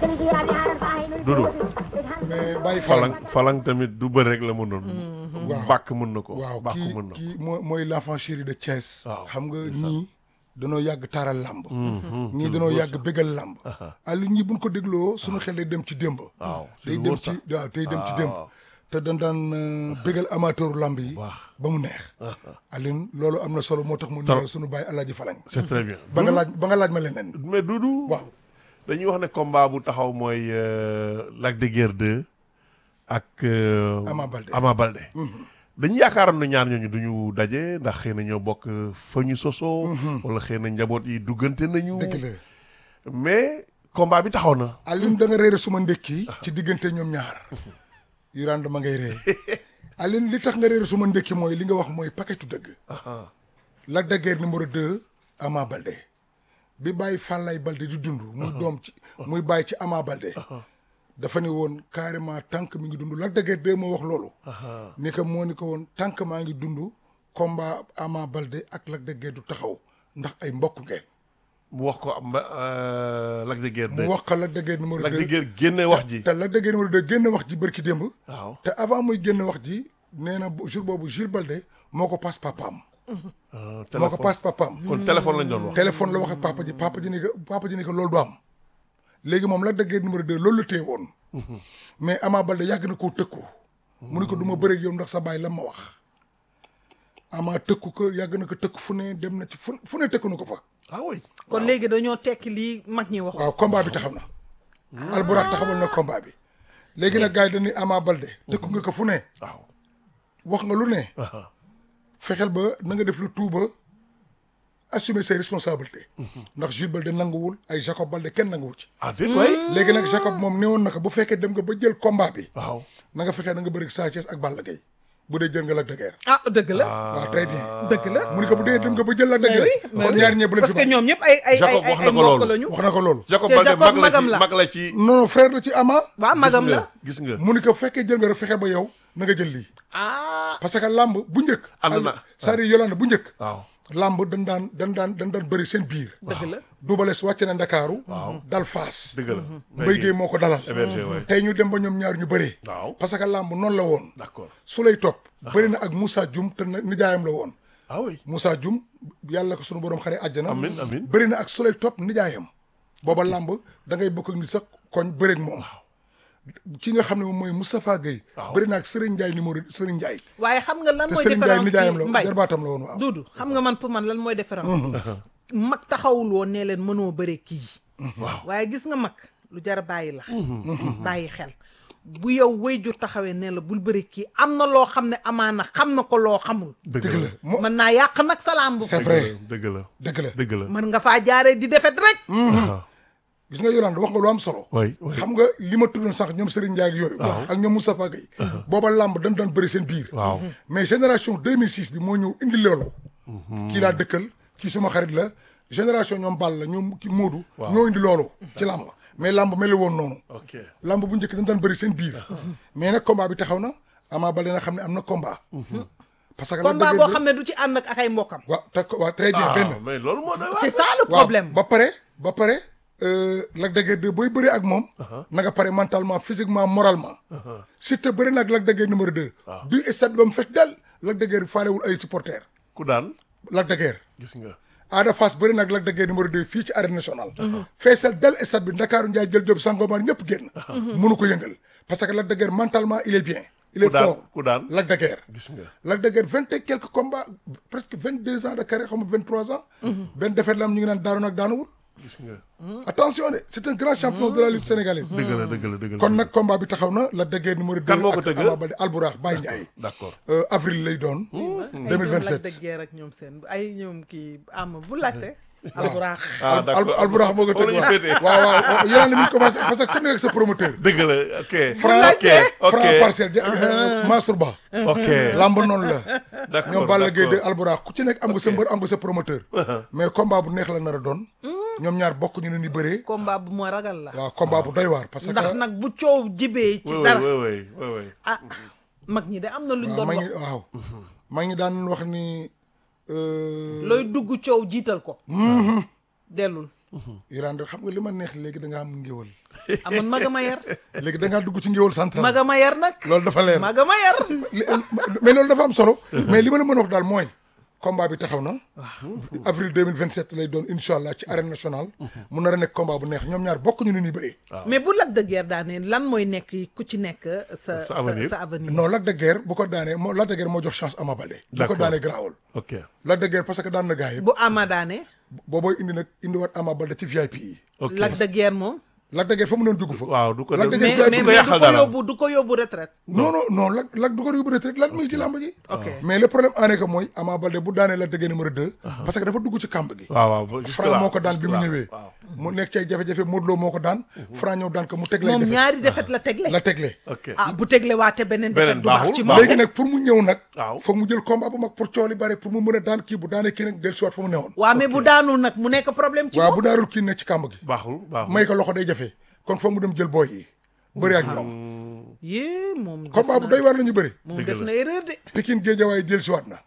Doudou mais bàyyi falang falang falang tamit du bëri rek la mënoon waaw bàkk mën na ko waaw bàkk kii mën na ko kii mooy mooy l'enfant chéri de Thiès Waaw, xam nga c'est ça. ñii danoo yàgg taaral làmb Mhm, ñii ci lu danoo wóor yàgg sax. bégal làmb Aliou ñii buñ ko dégloo suñu xel day dem ci démb waaw ci day lu dem wóor ci sax. waaw day dem ci Ah, démb waaw. te dañ daan euh, bégal amateuru làmb yi Waaw. ba mu neex Aliou loolu am na solo moo tax mu Trop. nuyoo suñu bàyyi Alaaji Falang c'est très bien ba nga laaj ba nga laaj ma leneen mais Doudou waaw dañuy wax ne combat bu taxaw mooy euh, Lac de Guiers 2 ak euh, Ama Baldé. Ama Baldé dañu yaakaaroon na ñaar ñooñu duñu daje ndax xëy na ñoo bokk fa ñu sosoo wala xëy na njaboot yi duggante nañu dëgg la mais combat bi taxaw na Aliou da nga réere suma ndékki ci diggante ñoom ñaar yu rand ma ngay ree Aliou li tax nga réere suma ndékki mooy li nga wax mooy paquetu dëgg Lac de Guiers numéro 2 Ama Baldé bi bàyyi Fàllaay Baldé di dund muy doom ci muy bàyyi ci Ama Baldé dafa ni woon carrément tànk mi ngi dund Lac de Guiers 2 moo wax loolu ni ko moo ni ko woon tànk maa ngi dund combat Ama Baldé ak Lac de Guiers du taxaw ndax ay mbokk ngeen mu wax ko am euh, Lac de Guiers 2 mu wax ko Lac de Guiers numéro 2 Lac de Guiers génne wax ji te Lac de Guiers numéro 2 génn wax ji bërki démb waaw te avant muy génn wax ji nee na bu- jour boobu Jules Baldé moo ko paas papaam Euh, moo ko téléphone paas papaam kon téléphone lañ doon wax téléphone la wax ak papa ji papa ji ni ko papa ji ni ko loolu du am léegi moom Lac de Guiers numéro 2 loolu la téye woon mais Ama Baldé yàgg na koo tëkku mu ni ko du ma bëre ak yow ndax sa baay la ma wax Ama tëkku ko yàgg na ko tëkku fu ne dem na ci fu fu ne tëkku na ko fa ah oui kon léegi dañoo tekki lii mag ñi wax waaw combat bi taxaw na Alburax taxawal na combat bi léegi nag gars yi dañuy Ama Baldé tëkku nga ko fu ne waaw wax nga lu ne ah, fexeel ba na nga def lu tout ba assumer ses responsabilités ndax Jules Baldé nanguwul ay Jacob Baldé kenn nanguwu ci ah déet waay léegi nag Jacob moom newoon na ko bu fekkee dem nga ba jël combat bi waaw na nga fexee na nga bëri Sa Thiès ak Balla Gaye bu dee jël nga Lac de Guiers ah dëgg la waaw très bien dëgg la mu ni ko bu dee dem nga ba jël Lac de mais Guiers oui mais kon oui. ñaar ñee bu leen parce fi que bàyyi ñoom ñëpp ay ay Jacob ay wax ay na ko mbokk loolu. lañu wax na ko loolu Jacob te Baldé Jacob mag la magam ci la. mag la ci non non frère la ci Ama waaw gis magam nga la gis nga mu ni ko fekkee jël nga rek fexe ba yow na nga jël lii ah parce que lamb bu njëkk Ànd na. c'est-à-dire Yolande bu njëkk waaw lamb dañ daan dañ daan dañ daan bëri seen biir dëgg la Double Less wàcc na Ndakaaru dal Faas dëgg la Mbaye Guèye moo ko dalal hébergé waay tey ñu dem ba ñoom ñaar ñu bëree waaw parce que lamb noonu la woon d'accord su lay topp bëri na ak Moussa Dioum te na- nijaayam la woon ah oui Moussa Dioum yàlla ko sunu borom xare àjjana amin amin bëri na ak su lay topp nijaayam booba lamb da ngay bokk ak ni sax koñ bëreeg moom ci nga xam ne moom mooy Moustapha Guèye Waaw. bëri na ak Serigne Ndiaye numéro Serigne Ndiaye waaye xam nga lan te mooy Serigne Ndiaye différence nijaayam ci la mbay jarbaatam la woon waaw Duudu xam nga man pour man lan mooy différence mag taxawul woon ne leen mënoo bëre kii waaw waaye gis nga mag lu jar a bàyyi la bàyyi xel bu yow wayjur taxawee ne la bul bëre kii am na loo xam ne amaana xam na ko loo xamul dëgg dëgg la la mo mën naa yàq nag salaam bu c'est vrai dëgg la dëgg la dëgg la mën nga faa jaaree di defet rek ah gis nga Yolande wax nga lu am solo oui oui xam nga li ma tuddoon sax ñoom Serigne Ndiaye ak yooyu ak ñoom Moustapha Guèye booba lamb dañ daan bëri seen biir waaw mais génération 2006 bi moo ñëw indi loolu kii laa dëkkal kii suma xarit la génération ñoom Ball la ñoom ki Moodu ñoo indi loolu ci lamb mais lamb mel woon noonu ok lamb bu njëkk dañ daan bëri seen biir mais nag combat bi taxaw na Ama Baldé na xam ne am na combat parce que combat boo xam ne du ci ànd ak ak ay mbokkam waaw te waaw très bien ah benn mais loolu moo doy waar c'est ça le waaw problème ba pare ba pare euh, Lac de Guiers 2 booy bëri ak moom na nga pare mentalement physiquement moralement Siteu bëri na ak Lac de Guiers numéro 2 du stade ba mu fekk del Lac de Guiers faalewul ay supporters ku daan Lac de Guiers gis nga Ada Fass bëri na ak Lac de Guiers numéro 2 fii ci arène nationale feesal del stade bi Ndakaaru Ndiaye jël job Sangomar ñëpp génn mënu ko yëngal parce que Lac de Guiers mentalement il est bien il est ku daan fort ku daan Lac de Guiers gis nga Lac de Guiers vingt et quelques combats presque vingt deux ans de carrière xam nga vingt trois ans benn defet la am ñu ngi naan daanu nag daanuwul gis nga attention de c'est un grand champion de la lutte sénégalaise dëgg la dëgg la dëgg la kon nag combat bi taxaw na Lac de Guiers numéro 2 Kan moo ko ak tëgg? Ama Baldé Albourakh Baye Ndiaye d'accord Euh, avril lay doon ay ñoom Lac de 2027 Guiers ak ñoom seen ay ñoom kii am bu laajte alburaax ah Al- d'accord Albourakh moo ko tëgg Foofu la ñu féetee. waaw waaw waaw yéen a ngi commencé parce que ku nekk sa promoteur dëgg la ok Franc ok ok Franc parcelle ja- euh, Mansour Ba ok lamb noonu la d'accord ñoom Balla Gaye de d'accord. Albourakh ku ci nekk am nga sa mbër am nga sa promoteur mais combat bu neex la nar a doon ñoom ñaar bokk ñu ne ni bëree combat bu ma ragal la waaw combat bu doy waar parce que ndax nag bu coow jibee ci oui dara oui oui oui oui ah mag ñi de am na luñ waaw doon maa wax ngi waaw maa ngi daan wax ni euh, looy dugg coow jiital ko dellul Iran de xam nga li ma neex léegi da nga am ngéwal amoon maga ma yar léegi da ngaa dugg ci ngéwal central maga ma yar nag loolu dafa leer maga ma yar li- mais loolu dafa am solo mais li ma la mën a wax daal mooy combat bi taxaw na avril 2027 lay doon incha allah ci arène nationale mu nar a nekk combat bu neex ñoom ñaar bokk ñu ni ñuy bëree mais bu Lac de Guiers daanee lan mooy nekk ku ci nekk sa Sa avenir. sa avenir non Lac de Guiers bu ko daanee moo Lac de Guiers moo jox chance Ama Baldé bu ko D'accord. daanee garaawul ok Lac de Guiers parce que daan na gars yi bu Ama daanee boobooy indi nag indiwaat Ama Baldé ci VIP yi ok Lac de Guiers moom Lac de Guiers fa mu doon dugg fa waaw du ko Lac de def Guiers mais VIP mais du ko mais du yàqal ko dara. yóbbu du ko yóbbu retraite non non non Lac Lac du ko yóbbu retraite Lac mi ngi ci làmb ji ok mais le problème en est que mooy Ama Baldé bu daanee Lac de Guiers numéro 2 parce que dafa dugg ci kàmb gi waaw waaw ba- jusque Franc là, moo ko daan jusque bi mu là, ñëwee waaw mu nekk ci ay jafe-jafe Modou Lo moo ko daan Franc ñëw daan ko mu teg lay moom defet ñaari defet la tegle la tegle ok ah bu tegle waate beneen defet Beneen du baax baaxul, ci baaxul. moom léegi nag pour mu ñëw nag Waaw. foog mu jël combat bu mag pour cooli bare pour mu mën a daan kii bu daanee kii nag del siwaat fa mu newoon waaw mais bu daanul nag mu nekk problème ci waaw moom bu daarul kii nekk ci kàmb gi baaxul baaxul may ko loxo day jafe kon foog mu dem jël booy yi bëri ak ñoom yée moom def combat bu na- doy waar la ñu bëri moom Dëgg def la. na erreur de Pikine Guédiawaye del siwaat na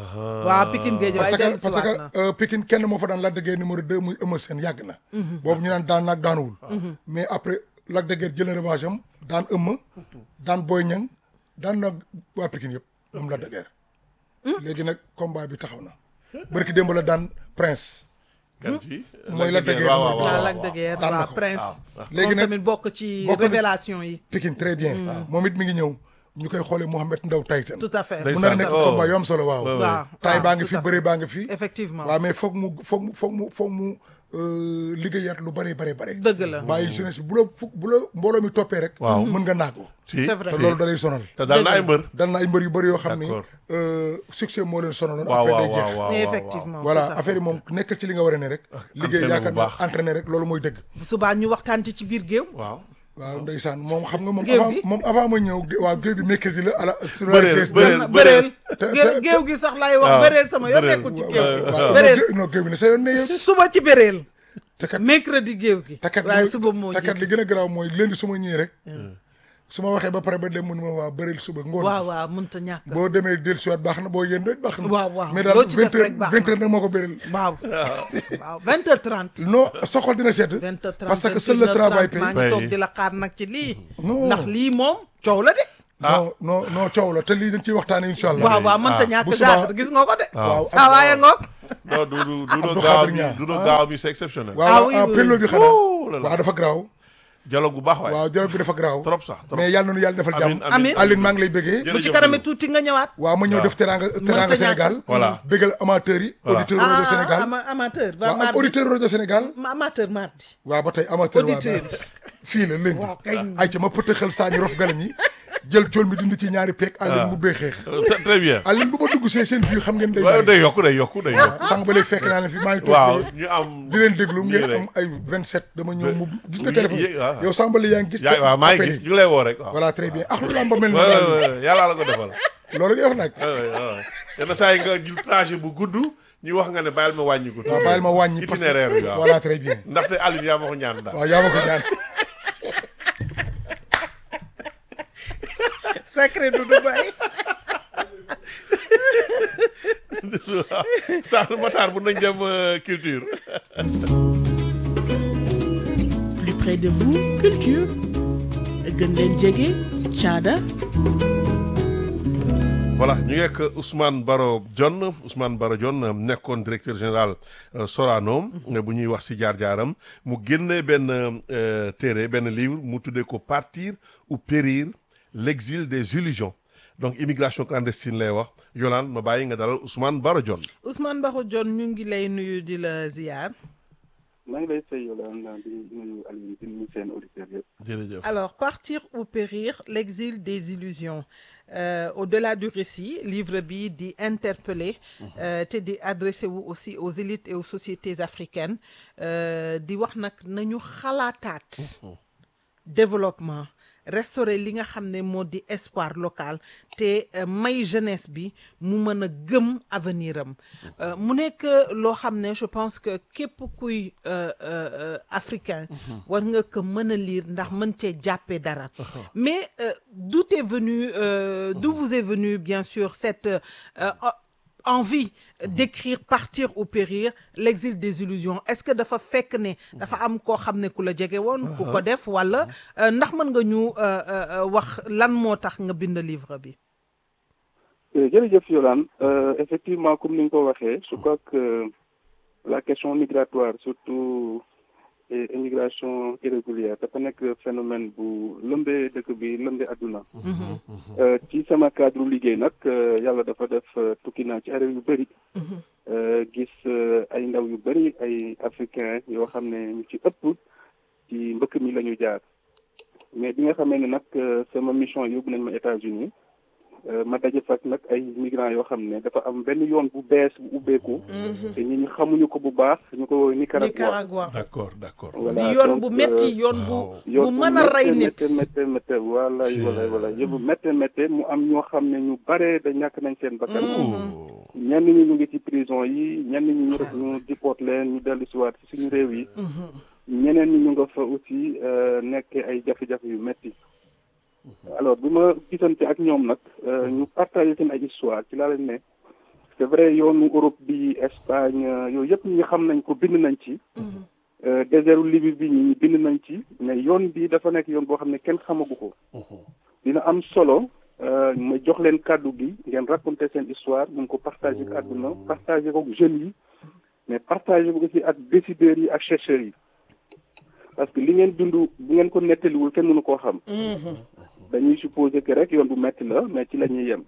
waaw Pikine Gueye parce waaye que dellu parce que na euh, Pikine kenn moo fa daan Lac de Guiers numéro 2 muy Eumeu Sène yàgg na boobu ñu naan daan naag daanuwul mais après Lac de Guiers jël na revanche am daan Eumeu daan Boy Niang daan naag waa Pikine yëpp moom Lac de Guiers léegi nag combat bi taxaw na bërki démb la daan Prince kan ci mooy Lac de Guiers waaw waaw numéro waaw waaw Lac de Guiers daan na waaw ko. Prince léegi moom nag tamit bokk ci bokk na- révélation yi Pikine très bien moom it mi ngi ñëw ñu koy xoolee Mohamed Ndaw Tyson tout à fait Day- mu nar a nekk Oh. combat yu am solo waaw Ouais, ouais. waaw taay waaw, baa ngi tout fi à fait. bëree baa ngi fi effectivement waaw mais foog mu foog mu foog mu foog mu euh, liggéeyaat lu bëree bare bare dëgg la bàyyi jeunesse bi bu la fu bu la mbooloo mi toppee rek Waaw. mën nga naagu si c'est vrai. te loolu da lay sonal te daal na ay mbër dal na ay mbër yu bëri yoo xam ni D'accord. euh, succès moo leen sonaloon waaw après waaw day jeex waaw waaw mais waaw effectivement voilà tout à fait. affaire yi moom nekkal ci li nga war a ne rek liggéey entraîné yaakaar bu naa baax. entraîné rek loolu mooy dëgg bu subaa ñu waxtaan ci ci biir géew waaw waaw ndeysaan moom xam nga moom Géew avant bi? moom avant ma ñëw gé- waaw géew bi mercredi la ala sur la Bëreel, RTS bëreel. na bëreel te- géew te- géew gi sax laay wax waaw, bëreel sama yoon bëreel. nekkul ci Waaw, géew gi waaw bëreel non, non géew bi ne sa yoon ne yow suba ci bëreel te kat mercredi géew gi te kat waaye li- suba moo te kat ji li gën a garaaw mooy lundi su ma ñëwee rek su ma waxee ba pare ba dem mu ne ma waa bëreel suba ngoon waaw waaw mënta ñàkk boo demee dellusiwaat baax na boo yéen doot baax na Waaw, waaw. mais daal Loo ci def vingt heures rek baax vingt na. heures nag moo ko bëreel waaw waaw vingt heures trente non soxol dina sedd vingt heures trente parce que seul le travail maa paye ngi toog Paye. di la xaar nag ci lii Non. ndax lii moom coow la de non non non coow la te lii dañ ciy waxtaane incha allah waaw waaw mënta ah, ñàkk bu subaa- jaar gis nga ko de waaw saa waaye ngoog non du du du Abdou do gaaw Khadir mi Niang. du do gaaw mi c'est exceptionnel waaw Ah waaw oui, ah oui, pello oui. bi xanaa Ouh là là. waaw dafa garaaw dialogue bu baax waay waaw dialogue bi dafa garaaw trop sax trop mais yàlla na nu yàlla defal Amiin, jàmm amiin. Aline maa ngi lay bëggee Jërëjëf bu ci kaname tuuti nga ñëwaat waaw ma ñëw Waaw. def teranga teranga ñàkk. Sénégal Voilà. bëggal amateurs yi Voilà. auditeurs rajo Sénégal ama- amateur ba waaw ak mardi auditeur rajo Sénégal ma- amateur mardi waaw ba tey amateur waa Auditeur. ba fii la lundi Waaw, kay. ay ca ma pëtëxal saa ñu rof galañ yi jël cool mi dindi ci ñaari peeg Aline mu bee xeex Très- très bien Aline bu ma dugg see seen vue xam ngeen day waaw bari day yokku day yokku day yokku sànq ba léegi fekk naa leen fi maa ngi toog waaw fee ñu am di leen déglu nii ngeen rek. am ay 27 dama ñëw mu gis nga Yé- téléphone yé- waaw. yow sànq ba léegi yaa ngi gis yaa waaw maa ngi appel gis yi. ñu ngi lay woo rek waaw voilà très bien ah lu lamba mel Ouais, na ouais, ouais, yàlla la ko defal loolu ngay wax nag Ouais, ouais, ouais. yenn saa yi nga jël trajet bu gudd ñu wax nga ne bàyyil ma wàññi ko waaw bàyyil ma wàññi parce que itinéraire bi waaw voilà très bien ndaxte Aline yaa ma ko ñaan daal waaw yaa ma ko ñaan secret du Dubaï sax Matar bu nañ dem euh, culture Plus près de vous, culture. gën leen jege caada voilà ñu ngi ak Ousmane Baro Dione Ousmane Baro Dione nekkoon directeur général euh, Sorano bu ñuy wax ci jaar-jaaram mu génne benn euh, téere benn livre mu tuddee ko partir ou périr l'exil des illusions donc immigration clandestine lay wax Yolande ma bàyyi nga dalal Ousmane Baro Dione Ousmane Bakho Dione ñu ngi lay nuyu di la ziar maa ngi lay fay yow la di nuyu Aliou di nuyu seen auditeurs yëpp. jërëjëf Alors, Partir ou périr, l'exil des illusions. Euh, au-delà du récit, livre bi di interpeller euh, te di adressé wu aussi aux élites et aux sociétés africaines euh, di wax nag nañu xalaataat développement restaurer li nga xam ne moo di espoir local te euh, may jeunesse bi mu mën a gëm avenir am Euh, mu nekk loo xam ne je pense que képp kuy euh, euh, euh, africain war nga ko mën a lire ndax mën cee jàppee dara mais euh, d'où est venu euh, d'où vous est venu bien sûr cette euh, envie d'écrire partir ou périr l'exil des illusions est-ce que dafa fekk ne dafa am koo xam ne ku la jege woon ku ko def wala euh, ndax mën nga ñu euh, euh, wax lan moo tax nga bind livre bi jërëjëf Yolande Euh, effectivement comme ni nga ko waxee je crois que la question migratoire surtout et immigration irrégulière dafa nekk phénomène bu lëmbee dëkk bi lëmbee àdduna Euh, ci sama cadre liggéey nag euh, yàlla dafa def euh, tukki naa ci ay réew yu bëri Euh, gis euh, ay ndaw yu bëri ay africains yoo xam ne ñu ci ëpp ci mbëkk mi la ñu jaar mais bi nga xamee ne nag euh, sama mission yóbbu nañ ma États-Unis euh, ma daje fak nag ay migrants yoo xam ne dafa am benn yoon bu bees bu ubbeeku te ñi ñu xamuñu ko bu baax ñu ko woowee Nicaragua Nicaragua d'accord d'accord Voilà, di yoon donc, bu metti euh, yoon bu waaw. bu yoon mën a rey nit métte métte métte voilà Ci- voilà voilà yëpp métte métte mu am ñoo xam ne ñu bare da ñàkk nañ seen bakkan Oh. ñenn ñi ñu ngi ci prison yi ñenn ñi ñu ñu diport leen ñu dellu si waat ci suñu réew yi ñeneen ñi ñu nga fa aussi euh, nekk ay jafe-jafe yu metti alors bi ma gisante ak ñoom nag euh, ñu partagé seen ay histoire ci laa leen ne c'est vrai yoonu Europe bi Espagne euh, yooyu yëpp ñi xam nañ ko bind nañ ci euh, désertu Libye bi ñi bind nañ ci mais yoon bi dafa nekk yoon boo xam ne kenn xamagu ko dina am solo euh, ma jox leen kàddu gi ngeen raconter seen histoire mun ko partager ak àdduna partager ko ak jeunes yi mais partager ko aussi ak décideurs yi ak chercheurs yi parce que li ngeen dund bu ngeen ko nettaliwul kenn mënu koo xam dañuy supposer que rek yoon bu metti la mais ci la ñuy yem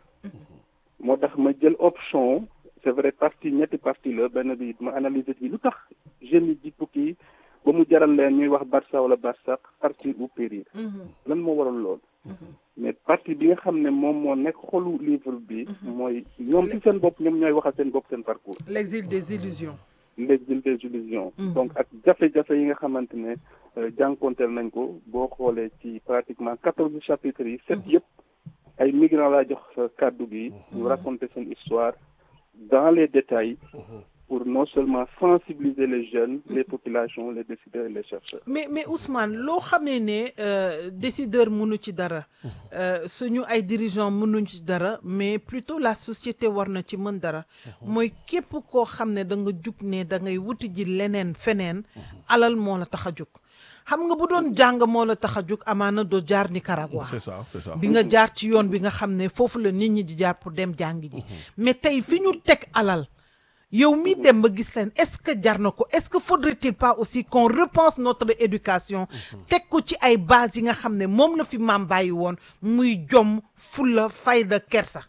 moo tax ma jël option c'est vrai partie ñetti partie la benn bi ma analyser ci lu tax jeunes yi di tukki ba mu jaral leen ñuy wax Barça wala Barsax partir ou périr lan moo waral lool mais partie bi nga xam ne moom moo nekk xolu livre bi mooy ñoom ci seen bopp ñoom ñooy waxal seen bopp seen parcours l'exil des illusions l'exil des illusions donc ak jafe-jafe yi nga xamante ne euh, jànkonteel nañ ko boo xoolee ci pratiquement quatorze chapitres yi sept yëpp ay migrants laa jox euh, kàddu gi ñu raconter seen histoire dans les détails pour non seulement sensibiliser les jeunes les populations les décideurs et les chercheurs mais mais Ousmane loo xamee ne euh, décideur mënu ci dara euh, suñu ay dirigeants mënuñ ci dara mais plutôt la société war na ci mën dara mooy képp koo xam ne da nga jug ne da ngay wuti ji leneen feneen alal moo la tax a jug xam nga bu doon jàng moo la tax a jug amaana doo jaar Nicaragua c'est ça c'est ça di nga jaar ci yoon bi nga xam ne foofu la nit ñi di jaar pour dem jàng ji mais tey fi ñu teg alal yow mi dem ba gis leen est-ce que jar na ko est-ce que faudrait-il pas aussi qu'on repense notre éducation teg ko ci ay bases yi nga xam ne moom la fi maam bàyyi woon muy jom fulla fayda kersa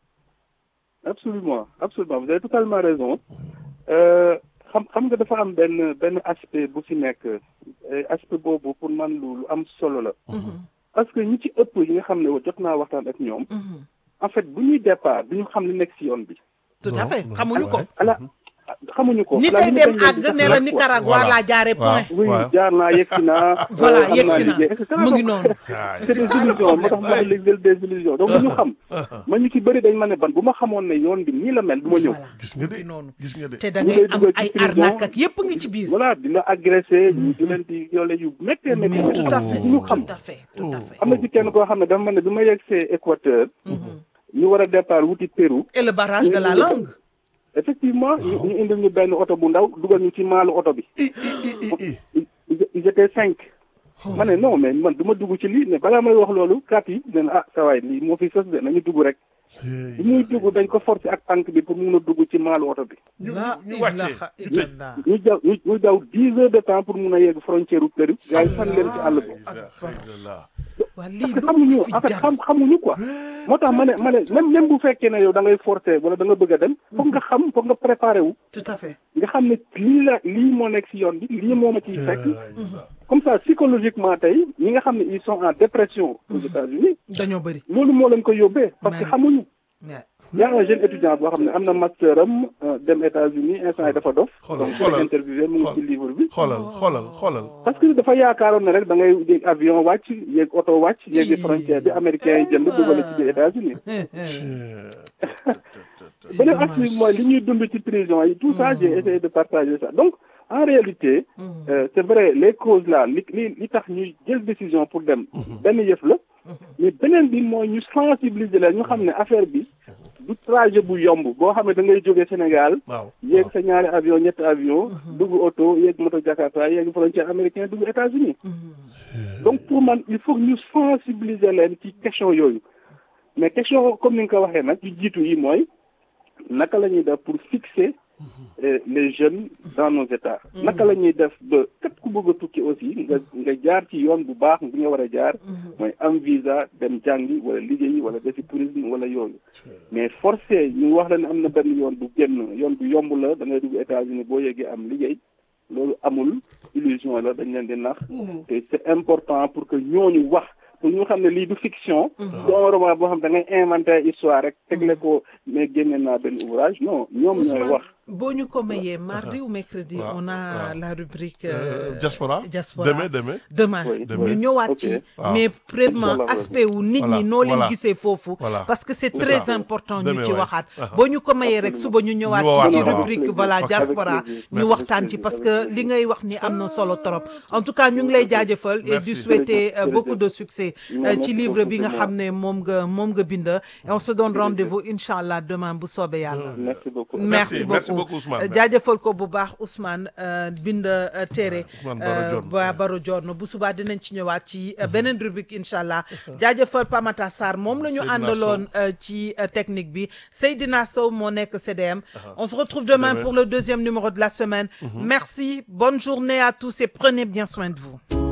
absolument absolument vous avez totalement raison Euh, xam xam nga dafa am benn benn aspect bu fi nekk eh, aspect boobu pour man lu lu am solo la parce que ñi ci ëpp yi nga xam ne jot naa waxtaan ak ñoom en fait bu ñuy départ du ñu xam li nekk ci yoon bi tout à Non, fait non, xamuñu ko ouais. ala xamuñu ko ni ala tey ñu dem dañ leen àgg di ne la def rek, Nicaragua Voilà. laa jaare point Waaw. oui Ouais. jaar naa yegg si naa Voilà, am yegg naa si na. liggéey, et cetera. mu ngi Donc, noonu Ah, c'est des ça le illusions moo tax problème, ma ouais. ne l'exil des illusions donc bu ñu xam man ñu ci bëri dañ ma ne ban bu ma xamoon ne yoon bi nii la mel du ma ñëw voilà gis nga de mu ngi noonu gis nga de te da ñu ngay lay am dugal ci ay prison. arnaque ak yépp ngi ci biir voilà di la agressé ñu di leen di yoole yu méttee mais méttee tout à fait ñu xam tout à fait tout à fait am na ci kenn koo xam ne dafa ma ne bi ma yegg see Équateur ñu war a départ wuti Pérou et le barrage de la langue effectivement ñu ñu indil ñu benn oto bu ndaw dugal ñu ci maalu oto bi i i i i i ils ils étaient cinq ma ne non mais man du ma dugg ci lii mais balaa may wax loolu kat yi ne ah sa waay lii moo fi sës de nañu dugg rek bi muy dugg dañ ko forcer ak tànk bi pour mun a dugg ci maalu oto bi ñu la ñu wàccee ilaha ñu tëj illallah ñu daw ñu ñu daw dix heures de temps pour mun a yegg frontière u Pérou gars yi fan leen ci àll bi Alhamdulillah. waa lii parce que lu xamuñu fi en fait jar xam xamuñu quoi moo tax ma ne ma ne même même bu fekkee ne yow da ngay forcer wala da nga bëgg a dem foog nga xam foog nga préparer wu tout à fait nga xam ne lii la lii moo nekk ci yoon bi lii moo ma ciy fekk comme ça psychologiquement tey ñi nga xam ne ils sont en dépression aux États-Unis dañoo bëri loolu moo leen ko yóbbee parce que Ouais. xamuñu Ouais. y a un jeune étudiant boo xam ne am na master am euh, dem États-Unis instant yi dafa dof Xoolal, donc xoolal. ko interviewé mu ngi ci Xool. livre bi xoolal xoolal xoolal parce que dafa yaakaaroon ne rek da ngay yéeg avion wàcc yéeg oto wàcc yéegi frontière bi américains yi jënd dugal ci biir États-Unis C'est beneen dommage. aspect mooy li ñuy dund ci prison yi tout ça j'ai essayé de partager ça donc en réalité euh, c'est vrai les causes là li li li tax ñuy jël décision pour dem benn yëf la mais beneen bi mooy ñu sensibiliser leen ñu xam ne affaire bi du trajet bu yomb boo xam ne da ngay jógee Sénégal waaw yéeg sa ñaari avion ñetti avion dugg oto yéeg moto Jakarta yéeg frontière américain dugg États-Unis donc pour man il faut que ñu sensibiliser leen ci question yooyu mais question comme ni nga ko waxee nag yu jiitu yi mooy naka la ñuy def pour fixer euh, les jeunes dans nos états naka la ñuy def ba képp ku bëgg a tukki aussi nga nga jaar ci yoon bu baax bi nga war a jaar mooy am visa dem jàngi wala liggéeyi wala defi tourisme wala yooyu mais forcé ñu wax la ne am na benn yoon bu génn yoon bu yomb la da ngay dugg États-Unis boo yeggee am liggéey loolu amul illusion la dañ leen di nax te c'est important pour que ñooñu wax pour ñu xam ne lii du fiction doomu roman boo xam da ngay inventé histoire rek tegle ko mais génne naa benn ouvrage non ñoom ñooy wax boo ñu ko mayee mardi ou mercredi waaw, on a waaw. la rubrique Euh, euh, diaspora diaspora demain demain demain Oui, ñu oui. ñëwaat Ok. ci Waaw. mais vraiment Inch'Allah, aspect wu nit Voilà, ñi noo leen voilà. gisee foofu Voilà. parce que c'est C'est très ça. important ñu Demain, ci ouais. waxaat Ah. boo ñu ko mayee rek suba ñu ñëwaat Ñu woowaat ci waaw. rubrique voilà Avec diaspora plaisir. ñu Merci. waxtaan ci parce que li ngay wax ni am na solo trop en tout cas ñu ngi lay jaajëfal et Merci. di souhaiter euh, Jërëjëf. beaucoup de succès euh, Merci ci livre beaucoup, bi nga c'est xam ne moom nga moom nga bind et on se donne rendez-vous inchallah demain bu soobee yàlla merci beaucoup merci Merci, beaucoup merci beaucoup, Ousmane. Euh, jaajëfal ko bu baax Ousmane euh, bind euh, téere Ousmane Baro euh, Dione. ba Baro Dione bu subaa dinañ ci ñëwaat ci euh, beneen rubrique incha allah jaajëfal Pamata Sarr moom la ñu Seydina àndaloon euh, ci euh, technique bi Seydina Sow moo nekk CDM on se retrouve demain Demain. pour le deuxième numéro de la semaine merci bonne journée à tous et prenez bien soin de vous